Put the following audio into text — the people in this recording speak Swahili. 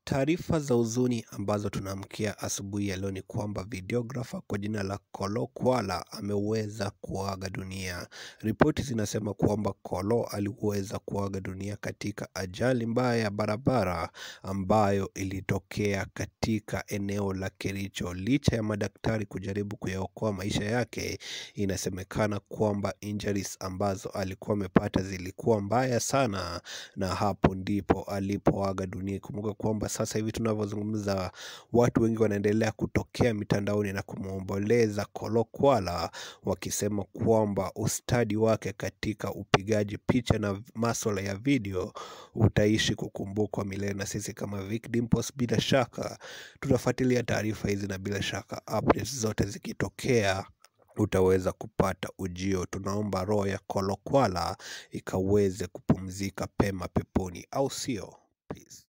Taarifa za huzuni ambazo tunaamkia asubuhi ya leo ni kwamba videographer kwa jina la Kolo Kwala ameweza kuaga dunia. Ripoti zinasema kwamba Kolo aliweza kuaga dunia katika ajali mbaya ya barabara ambayo ilitokea katika eneo la Kericho. Licha ya madaktari kujaribu kuyaokoa maisha yake, inasemekana kwamba injuries ambazo alikuwa amepata zilikuwa mbaya sana, na hapo ndipo alipoaga dunia. Kumbuka kwamba sasa hivi tunavyozungumza, watu wengi wanaendelea kutokea mitandaoni na kumwomboleza Kolo Kwala, wakisema kwamba ustadi wake katika upigaji picha na masuala ya video utaishi kukumbukwa milele. Na sisi kama Vic Dimples, bila shaka tutafuatilia taarifa hizi, na bila shaka updates zote zikitokea utaweza kupata ujio. Tunaomba roho ya Kolo Kwala ikaweze kupumzika pema peponi, au sio? Peace.